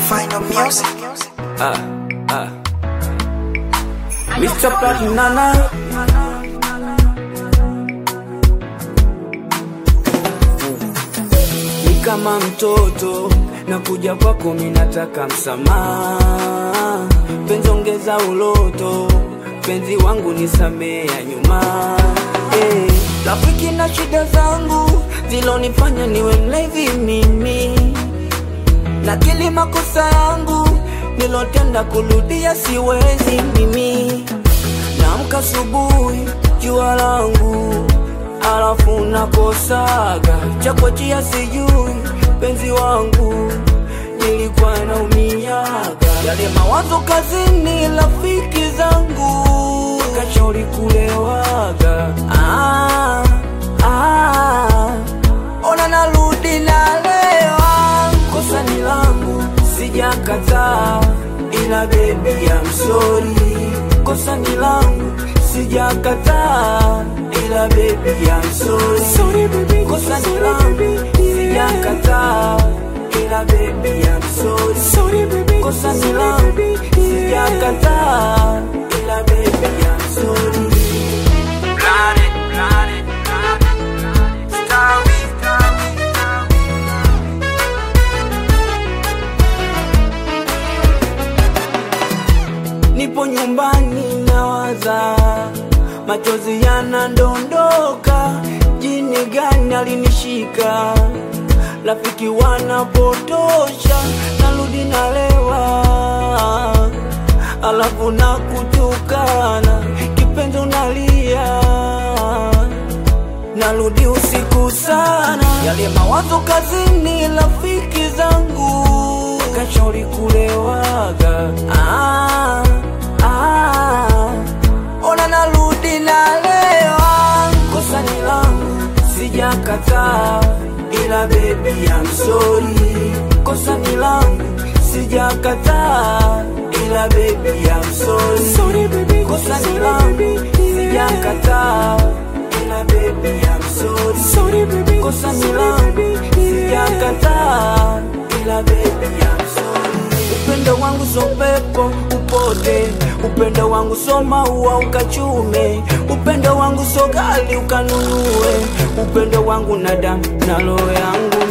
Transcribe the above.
Final music. Ah, ah. Mr. Platinana ni kama mtoto na kuja kwako minataka msamaha penzi ongeza uloto penzi wangu nisamea nyuma hey. rafiki na shida zangu zilonifanya niwe mlevi mimi nakili makosa yangu nilotenda kurudia siwezi mimi naamka asubuhi jua langu alafu nakosaga chakwachia sijui penzi wangu nilikuwa naumiaga yale mawazo kazini rafiki zangu kashauri kulewaga ah, ah, ona narudi nalewa kosa ni langu sijakataa ila bebi ya msori kosa ni langu sijakataa ila bebi ya msori kosa ni langu sijakataa ila bebi ya msori kosa ni langu sijakataa ila bebi ya msori Planet, planet, planet, starry, starry, starry. nipo nyumbani nawaza, machozi yanandondoka, jini gani alinishika, rafiki wanapotosha, narudi nalewa, alafu nakutukana, kipenzi unalia narudi usiku sana, yale mawazo kazini, rafiki zangu kashauri kulewaga. Ah, ah, ona narudi nalewa, kosa ni langu, sijakataa, ila bebi ya msori, kosa ni langu, sijakataa, ila bebi ya msori, kosa ni langu, sijakataa ila baby I'm sorry sorry baby kosa ni langu sijakataa ila baby I'm sorry upendo wangu so pepo upote upendo wangu so maua ukachume upendo wangu so gali ukanunue upendo wangu na damu na roho yangu